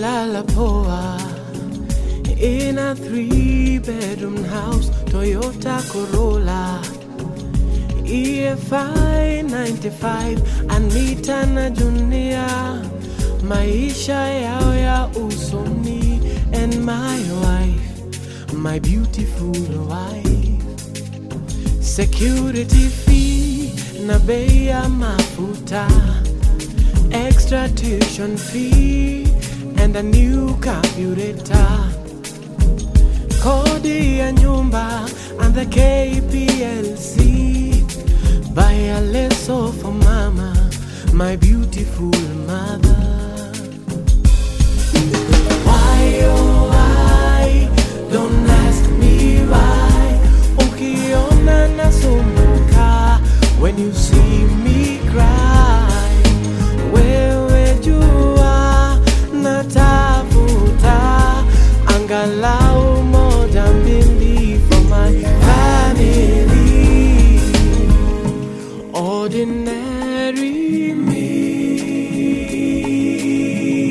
Nililala poa in a three bedroom house, Toyota Corolla. EFI 95 Anita na Junior, maisha yao ya usoni, and my wife, my beautiful wife. Security fee na bei ya mafuta, extra tuition fee and a new carburetor. Kodi ya nyumba and the KPLC. Buy a leso for mama, my beautiful mother. Why oh why? Don't ask me why. Ukiona nasumbuka when you see me cry. Wewe jua natafuta angalau moja mbili for my family. Ordinary me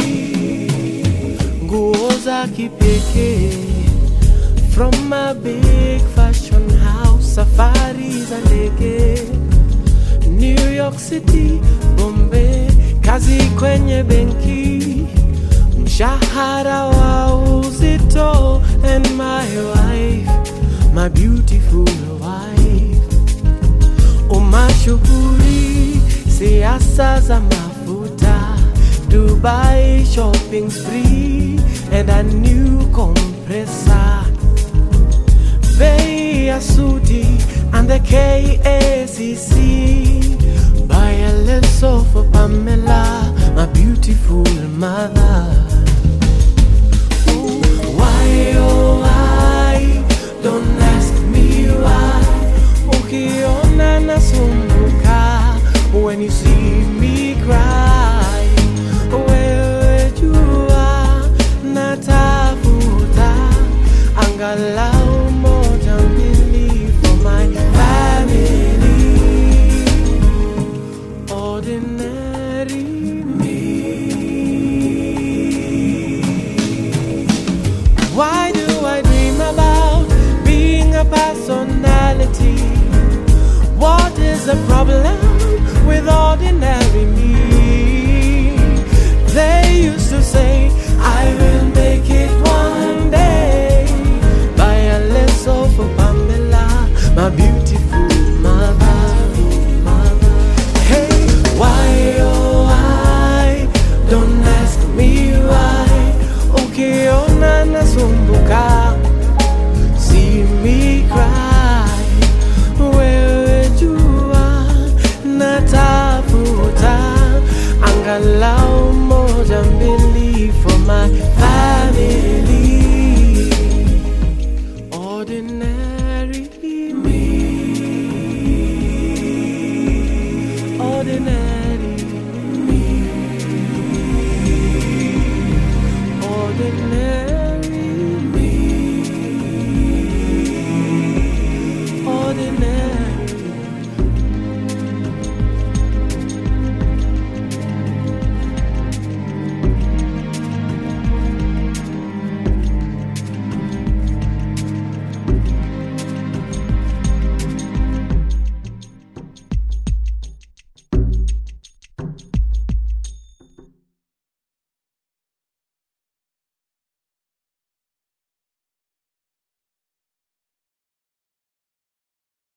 nguo za kipekee from a big fashion house, safari za ndege New York City, Bombay, kazi kwenye benki, mshahara wa uzito, and my wife, my beautiful wife, umashuhuri, siasa za mafuta, Dubai shopping spree, and a new compressor bei ya suti and the KACC. Buy a leso for Pamela, my beautiful mother. Ooh, why oh why?